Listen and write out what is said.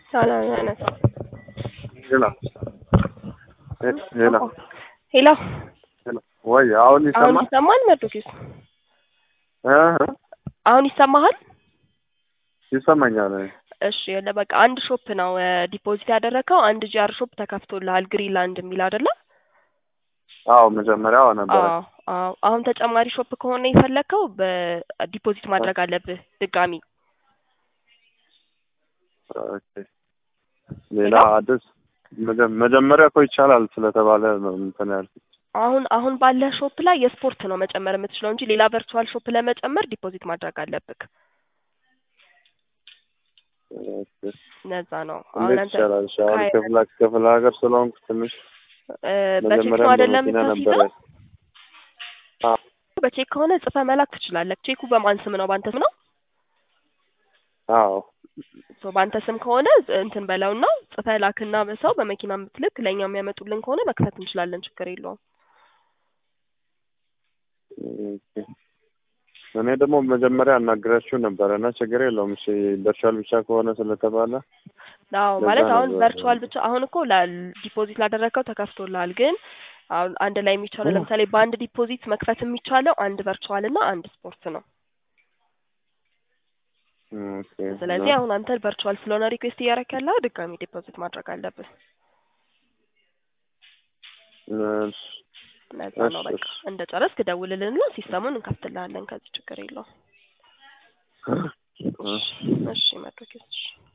ሰላም ያነሳ ሄሎ ሄሎ ሄሎ ሄሎ ወይ አሁን አሁን ይሰማል? ይሰማል? መርዶኪስ እ አሁን ይሰማሃል? ይሰማኛል። እሺ ያለ በቃ አንድ ሾፕ ነው ዲፖዚት ያደረከው አንድ ጂአር ሾፕ ተከፍቶልሃል ግሪንላንድ የሚል አይደለ? አዎ መጀመሪያው ነበረ። አዎ አዎ። አሁን ተጨማሪ ሾፕ ከሆነ የፈለከው በዲፖዚት ማድረግ አለብህ ድጋሚ። ኦኬ ሌላ አዲስ መጀ- መጀመሪያ እኮ ይቻላል ስለተባለ ነው እንትን ያልኩት። አሁን አሁን ባለህ ሾፕ ላይ የስፖርት ነው መጨመር የምትችለው እንጂ ሌላ ቨርቹዋል ሾፕ ለመጨመር ዲፖዚት ማድረግ አለብህ። ኦኬ ነዛ ነው አሁን እንዴት አንተ ይቻላል? እሺ አሁን ከሀያ- ክፍለ ክፍለ ሀገር ስለሆንኩ ትንሽ እ፣ በቼክ መጀመሪያም ነው አይደለም በመኪና ነበረ። የምታስይዘው? አዎ በቼክ ከሆነ ጽፈህ መላክ ትችላለህ። ቼኩ በማን ስም ነው? በአንተ ስም ነው? አዎ ሶ በአንተ ስም ከሆነ እንትን በለውና ጽፈህ ላክና በሰው በመኪና የምትልክ ለእኛ የሚያመጡልን ከሆነ መክፈት እንችላለን። ችግር የለውም። ኦኬ። እኔ ደግሞ መጀመሪያ አናግራችሁ ነበረ እና ችግር የለውም። እሺ በርሻል ብቻ ከሆነ ስለተባለ አዎ ለዛ ማለት አሁን ነበር። ቨርቹዋል ብቻ አሁን እኮ ዲፖዚት ላደረግከው ተከፍቶልሃል። ግን አሁን አንድ ላይ የሚቻለው ለምሳሌ በአንድ ዲፖዚት መክፈት የሚቻለው አንድ ቨርቹዋል እና አንድ ስፖርት ነው። ኦኬ ስለዚህ አሁን አንተ ቨርቹዋል ስለሆነ ሪኩዌስት እያደረክ ያለው ድጋሚ ዲፖዚት ማድረግ አለብህ። እሺ ነዛ ነው እሺ፣ በቃ እሺ። እንደ ጨረስክ ደውልልንና ሲስተሙን እንከፍትልሃለን። ከዚህ ችግር የለውም። እሺ። እሺ መድረክ እሺ